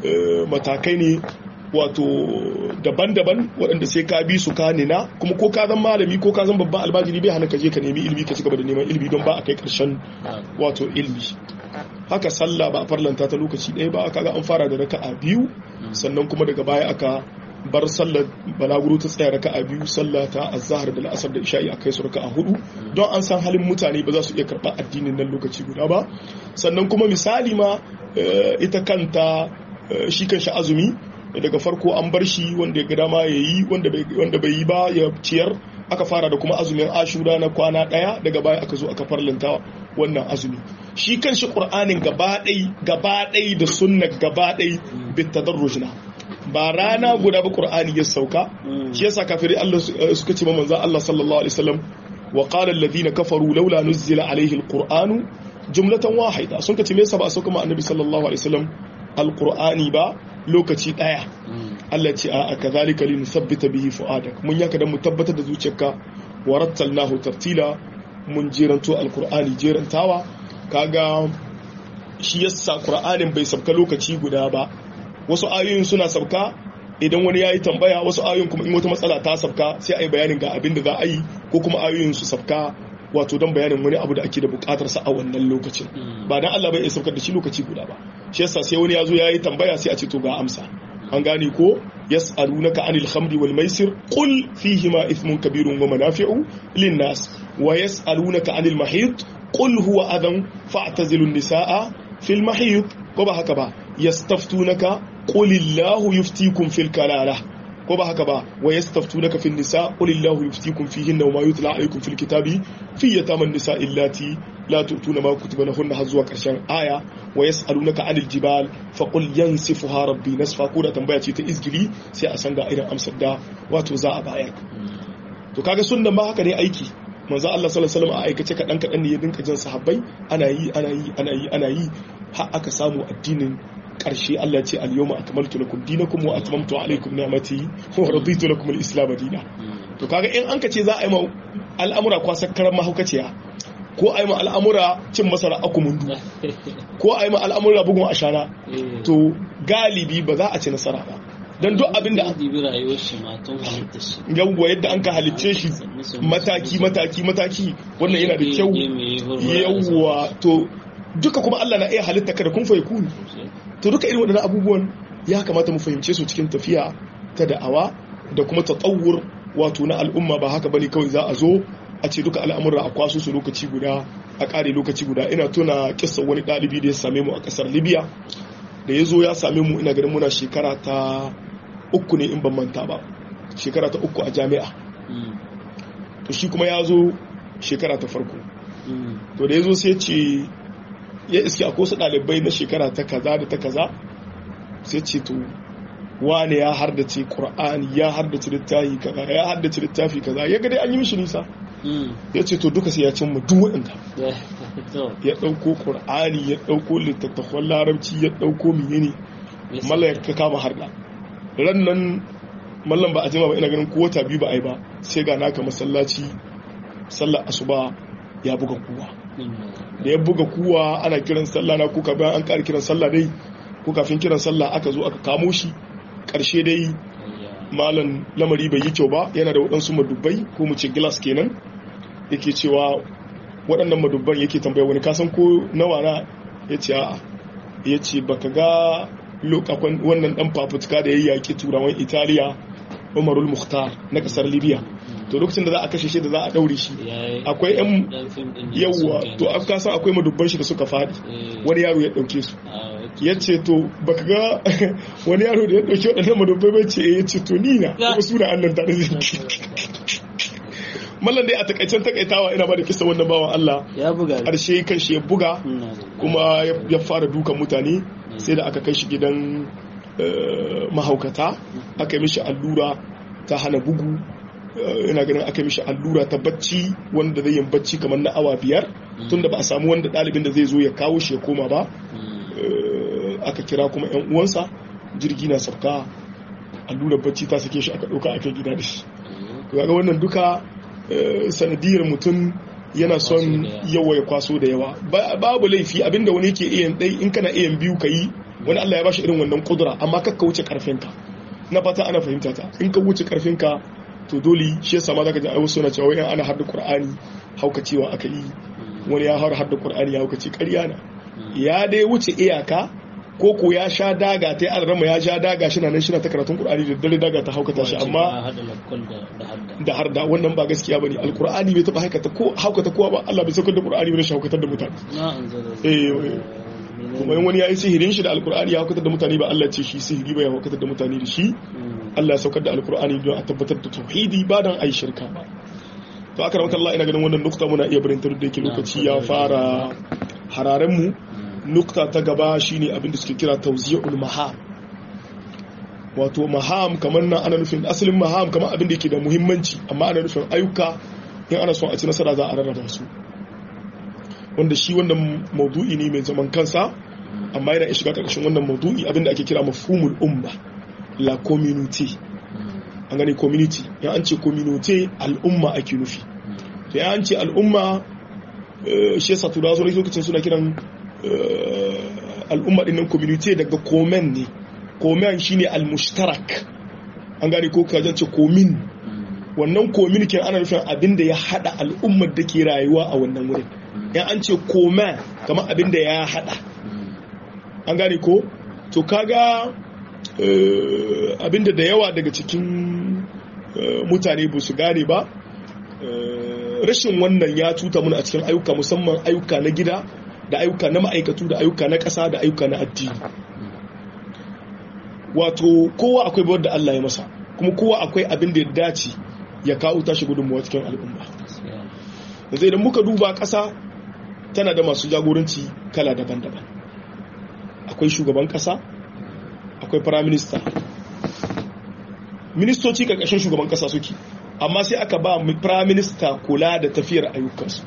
matakai ne wato daban-daban waɗanda sai ka bi su ka nina kuma ko ka zan malami ko ka zan babban albajiri bai hana ka je ka nemi ilimi ka ci gaba da neman ilimi don ba a kai ƙarshen wato ilimi haka sallah ba a farlanta ta lokaci ɗaya ba kaga an fara da raka'a biyu sannan kuma daga baya aka bar sallar balaguro ta tsaya raka'a biyu sallah ta azhar da la'asar da isha'i a kai su raka'a hudu don an san halin mutane ba za su iya karɓar addinin nan lokaci guda ba sannan kuma misali ma ita kanta shi kan shi azumi daga farko an bar shi wanda ya ga dama ya yi wanda bai yi ba ya ciyar aka fara da kuma azumin ashura na kwana daya daga baya aka zo aka farlanta wannan azumi shi kan shi qur'anin gabaɗai gabaɗai da sunna gabaɗai bitadarrujna ba rana guda ba qur'ani ya sauka shi yasa kafirai Allah suka ce manzo Allah sallallahu alaihi wasallam wa qala alladhina kafaru laula nuzila alaihi alqur'anu jumlatan wahida sun ka ce me yasa ba a sauka ma annabi sallallahu alaihi wasallam alqur'ani ba lokaci daya Allah ce a kazalika lin sabbita bihi fuadak mun yaka dan mu tabbatar da zuciyarka wa rattalnahu tartila mun jeranto alqur'ani jerantawa kaga shi yasa qur'anin bai sabka lokaci guda ba wasu ayoyin suna sabka idan wani yayi tambaya wasu ayoyin kuma in wata matsala ta sabka sai ayi bayanin ga abin da za a yi ko kuma ayoyin su sabka wato don bayanin wani abu da ake da bukatar sa a wannan lokacin ba dan Allah bai iya saukar da shi lokaci guda ba shi yasa sai wani ya zo yayi tambaya sai a ce to ga amsa an gane ko yas'alunaka anil khamri wal maisir qul fihima ithmun kabirun wa manafi'u lin nas wa yas'alunaka anil mahid qul huwa adan fa'tazilun nisaa fil mahid ko ba haka ba yastaftunaka qulillahu yuftikum fil kalalah ko ba haka ba wa yastaftunaka fin nisa qulillahu yuftikum fihinna wa ma yutla alaykum fil kitabi fi yataman nisa illati la tu'tuna ma kutiba lahunna har zuwa karshen aya wa yas'alunaka 'anil jibal fa qul yansifuha rabbi nasfa ko da tambaya ce ta izgili sai a san ga irin amsar da wato za a bayar to kaga sunnan ba haka ne aiki manzo Allah sallallahu alaihi wasallam a aikace kadan kadan ne ya dinka jin sahabbai ana yi ana yi ana yi ana yi har aka samu addinin karshe Allah ya ce al-yawma akmaltu lakum dinakum wa atmamtu alaykum ni'mati wa raditu lakum al-islam dinan to kaga in an kace za a yi ma al'amura kwasakkaran mahaukaciya ko a yi ma al'amura cin masara akumundu ko a yi ma al'amura bugun ashana to galibi ba za a ci nasara ba don duk abin da yawwa yadda an ka halicce shi mataki mataki mataki wannan yana da kyau yawwa to duka kuma Allah na iya halitta kada kun fayi kuni to duka irin waɗannan abubuwan ya kamata mu fahimce su cikin tafiya ta da'awa da kuma tsawur wato na al'umma ba haka bane kawai za a zo a ce duka al'amura a kwaso su lokaci guda a ƙare lokaci guda ina tuna kissa wani ɗalibi da ya same mu a ƙasar libya da ya zo ya same mu ina ganin muna shekara ta uku ne in ban manta ba shekara ta uku a jami'a to shi kuma ya zo shekara ta farko to da ya zo sai ce ya iske akwai su ɗalibai na shekara ta kaza da ta kaza sai ce to wane ya hardace ƙur'ani ya hardace littafi kaza ya hardace littafi kaza ya ga dai an yi mishi nisa ya ce to duka sai ya cimma duk waɗanda ya ɗauko ƙur'ani ya ɗauko littattafan larabci ya ɗauko menene mallan ya kama harda ran nan mallan ba a jima ba ina ganin ko wata biyu ba a yi ba sai ga naka masallaci sallar asuba ya buga kuwa da ya buga kuwa ana kiran sallah na kuka bayan an ƙara kiran sallah dai ko kafin kiran sallah aka zo aka kamo shi ƙarshe dai malam lamari bai yi kyau ba yana da waɗansu madubbai ko mu ce glass kenan yake cewa waɗannan madubban yake tambaya wani kasan ko nawa na ya ce a'a ya ce baka ga lokacin wannan ɗan fafutuka da ya yaƙi turawan italiya umarul muhtar na ƙasar libya to lokacin da za a kashe shi da za a ɗaure shi akwai yan yawwa to an kasa akwai madubban shi da suka faɗi wani yaro ya ɗauke su ya ce to baka ga wani yaro da ya ɗauki waɗannan madubbai bai ce ya ce to ni na kuma suna annan tare da mallan dai a takaicen takaitawa ina ba da kisa wannan bawan Allah ya buga ƙarshe kan shi ya buga kuma ya fara dukan mutane sai da aka kai shi gidan mahaukata aka yi mishi allura ta hana bugu ina ganin aka yi mishi allura ta bacci wanda zai yin bacci kamar na awa biyar tunda ba a samu wanda ɗalibin da zai zo ya kawo shi ya koma ba aka kira kuma yan uwansa jirgi na sauka allurar bacci ta sake shi aka ɗauka aka gida da shi ga wannan duka sanadiyar mutum yana son yawa ya kwaso da yawa babu laifi abinda wani yake iya ɗai in kana iya biyu ka yi wani Allah ya bashi irin wannan kudura amma kakka wuce karfinka na fata ana fahimta ta in ka wuce karfinka to dole shi yasa ma zaka ji ayyuka suna cewa in ana hadda qur'ani haukacewa aka yi wani ya har hadda qur'ani ya haukace ƙarya na ya dai wuce iyaka ko ko ya sha daga ta yi rama ya sha daga shi na nan shi na ta karatun qur'ani da dare daga ta haukata shi amma da har da wannan ba gaskiya bane alqur'ani bai taba haukata ko haukata kowa ba Allah bai saukar da qur'ani bai shi haukatar da mutane eh kuma wani ya yi sihirin shi da alqur'ani ya haukatar da mutane ba Allah ce shi sihiri ba ya haukatar da mutane da shi Allah ya saukar da alqur'ani don a tabbatar da tauhidi ba dan ai shirka ba to aka ramaka Allah ina ganin wannan nukta muna iya barin da yake lokaci ya fara hararen mu nukta ta gaba shine abin da suke kira tawzi'ul maham wato maham kamar nan ana nufin asalin maham kamar abin da yake da muhimmanci amma ana nufin ayyuka in ana son a ci nasara za a rarraba su wanda shi wannan maudu'i ne mai zaman kansa amma yana shiga karkashin wannan maudu'i abin da ake kira mafhumul umma la community an gane community ya an ce community al'umma ake nufi to ya an ce al'umma shi yasa turawa sun lokacin suna kiran al'umma dinnan community daga komen ne komen shine al-mushtarak an gane ko kajan ce komin wannan komin ke ana nufin abin da ya hada al'ummar da ke rayuwa a wannan wurin yan an ce komen kamar abin da ya hada an gane ko to kaga abin da da yawa daga cikin mutane ba su gane ba rashin wannan ya tuta muna a cikin ayyuka musamman ayyuka na gida da ayyuka na ma'aikatu da ayyuka na ƙasa da ayyuka na addini wato kowa akwai bawar da Allah ya masa kuma kowa akwai abin da ya dace ya kawo tashi gudunmuwa cikin al'umma yanzu idan muka duba ƙasa tana da masu jagoranci kala daban-daban akwai shugaban ƙasa akwai firaminista ministoci ƙarƙashin shugaban ƙasa suke amma sai aka ba firaminista kula da tafiyar ayyukansu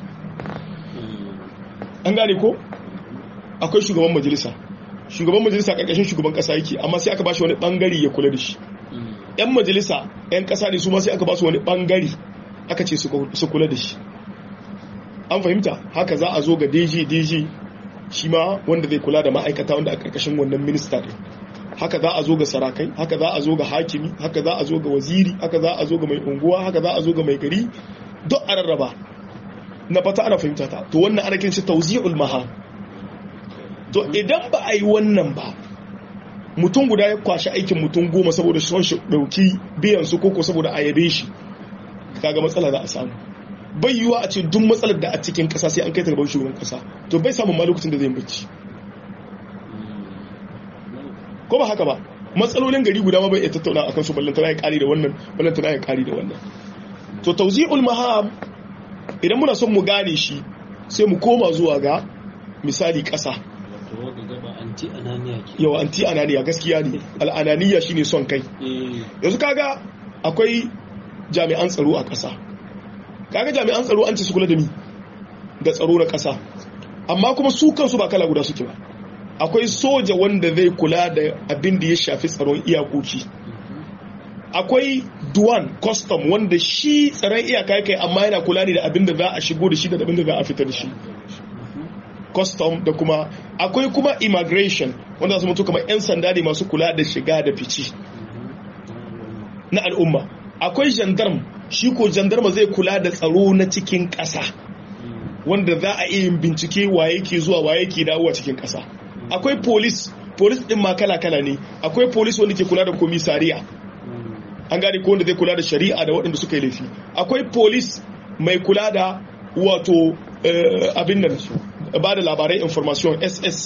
an gane ko akwai shugaban majalisa shugaban majalisa karkashin shugaban kasa yake amma sai aka ba shi wani bangare ya kula da shi yan majalisa yan kasa ne su ma sai aka ba su wani bangare aka ce su kula da shi an fahimta haka za a zo ga dj dj shi ma wanda zai kula da ma'aikata wanda a karkashin wannan minista ne haka za a zo ga sarakai haka za a zo ga hakimi haka za a zo ga waziri haka za a zo ga mai unguwa haka za a zo ga mai gari duk a rarraba na fata ana fahimta ta to wannan ana kinshi tawzi'ul maham to idan ba a yi wannan ba mutum guda ya kwashi aikin mutum goma saboda son shi dauki biyan su koko saboda a yabe shi kaga matsala za a samu bai yiwa a ce duk matsalar da a cikin kasa sai an kai ta gaban shugaban kasa to bai samun ma lokacin da zai bacci ko ba haka ba matsalolin gari guda ma bai iya tattauna akan su ballantana ya kari da wannan ballantana ya kari da wannan to tawzi'ul maham idan muna son mu gane shi sai mu koma zuwa ga misali ƙasa yawa anti ananiya gaskiya ne al'ananiya shine son kai yanzu kaga akwai jami'an tsaro a ƙasa kaga jami'an tsaro an ce su kula da ni da tsaro na ƙasa amma kuma su kansu ba kala guda suke ba akwai soja wanda zai kula da abin da ya shafi tsaron iyakoki akwai duwan custom wanda shi tsaron iyaka kai amma yana kula ne da abin da za a shigo da shi da abin da za a fita da shi custom da kuma akwai kuma immigration wanda su mutu kamar 'yan sanda ne masu kula da shiga da fici na al'umma akwai gendarme shi ko gendarme zai kula da tsaro na cikin ƙasa wanda za a iya bincike waye ke zuwa waye ke dawowa cikin ƙasa akwai police police din ma kala-kala ne akwai police wanda ke kula da komisariya an gane ko wanda zai kula da shari'a da waɗanda suka yi laifi akwai police mai kula da wato abin nan ba da labarai information ss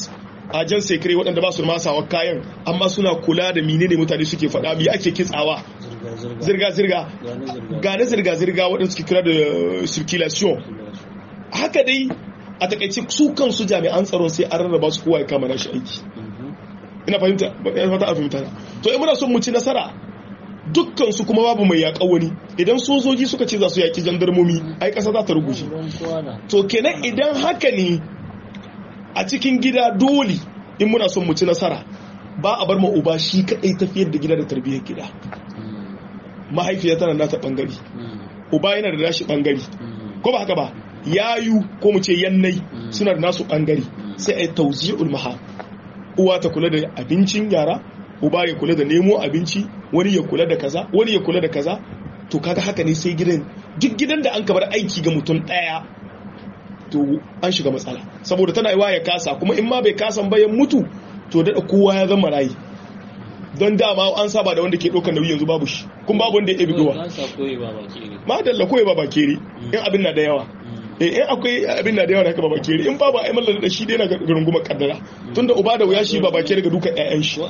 ajan sekre waɗanda ba su masawa kayan amma suna kula da menene mutane suke faɗa me ake kitsawa zirga-zirga gane zirga-zirga waɗanda suke kira da circulation haka dai a takaice su kansu jami'an tsaron sai an rarraba su kowa ya kama nashi aiki ina fahimta ina fata a fahimta to in muna son mu ci nasara dukkan su kuma babu mai yaƙa wani idan sojoji suka ce za su yaƙi jandarmomi ai ƙasa za ta ruguje to kenan idan haka ne a cikin gida dole in muna son mu ci nasara ba a bar ma uba shi kaɗai tafiyar da gida da tarbiyyar gida mahaifiya tana nata ɓangare uba yana da nashi ɓangare ko ba haka ba yayu ko mu ce yannai suna da nasu ɓangare sai a yi tauzi'ul maha uwa ta kula da abincin yara uba ya kula da nemo abinci wani ya kula da kaza wani ya kula da kaza to kaga haka ne sai gidan duk gidan da an kabar aiki ga mutum daya to an shiga matsala saboda tana yiwa ya kasa kuma in ma bai kasan bayan mutu to da kowa ya zama rayi don dama an saba da wanda ke ɗaukar nauyi yanzu babu shi kun babu wanda ya ɗabi gowa ma dalla koyi ba bakere in abin na da yawa in akwai abin na da yawa haka ba bakere in babu ai mallan da shi dai na rungumar kaddara tunda uba da wuya shi ba bakere ga dukan ƴaƴan shi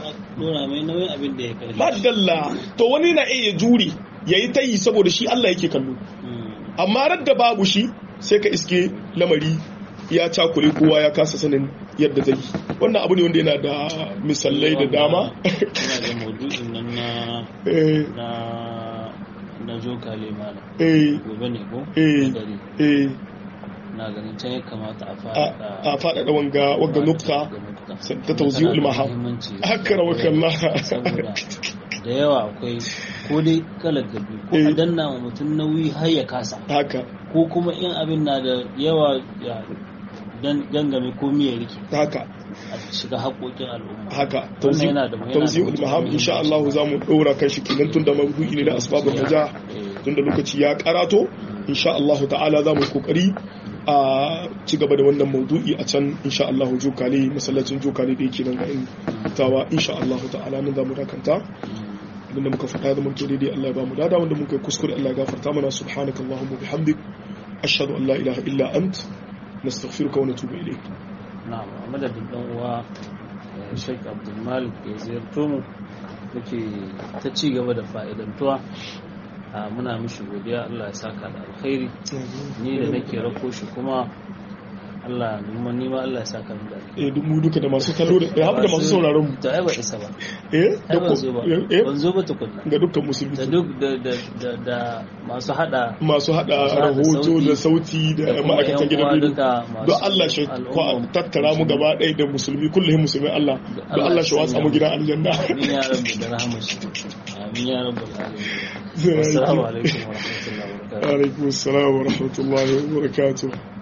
ma dalla to wani na iya jure yayi tayi saboda shi Allah yake kallo amma radda babu shi sai ka iske lamari ya cakule kowa ya kasa sanin yadda zai wannan abu ne wanda yana da misalai da dama ina ga maudu'in nan na na na jokale mana gobe ne ko eh na ganin can ya kamata a faɗaɗa wanga wanga nukta ta tauzi'ul maham akara wa kallah saboda da yawa akwai ko dai kalar gabi ko a danna wa mutum nauyi har ya kasa haka ko kuma in abin na da yawa ya gangame ko miya riki haka a shiga haƙoƙin al'umma haka tauzi'ul maham insha Allah za mu ɗora kan shi kenan tun da maudu'i ne na asbabun naja tun da lokaci ya karato insha Allah ta'ala za mu kokari a ci gaba da wannan maudu'i a can insha Allah jokale masallacin jokale da yake nan ga in tawa insha Allah ta'ala nan za mu dakanta abinda muka faɗa da muke daidai Allah ya ba mu dada wanda muka yi kuskure Allah ya gafarta mana subhanakallahumma bihamdik ashhadu an la ilaha illa ant nastaghfiruka wa natubu ilayk na'am a madadin dan uwa Sheikh Abdul Malik da ziyarto mu muke ta ci gaba da fa'idantuwa muna mishi godiya Allah ya saka da alkhairi ni da nake rako shi kuma Allah nima nima Allah ya saka mu da eh duk mu duka da masu kallo da har da masu sauraron mu to ai ba isa ba eh ai ban zo ba eh ban zo ba tukunna ga dukkan musulmi da duk da da da da masu hada masu hada rahoto da sauti da ma'aikatan gidan rediyo don Allah shi ko tattara mu gaba ɗaya da musulmi kullum musulmi Allah don Allah shi watsa mu gidan aljanna amin ya rabbi da rahmashi amin ya rabbal alamin assalamu alaikum wa rahmatullahi wa barakatuh alaikum assalam wa rahmatullahi wa barakatuh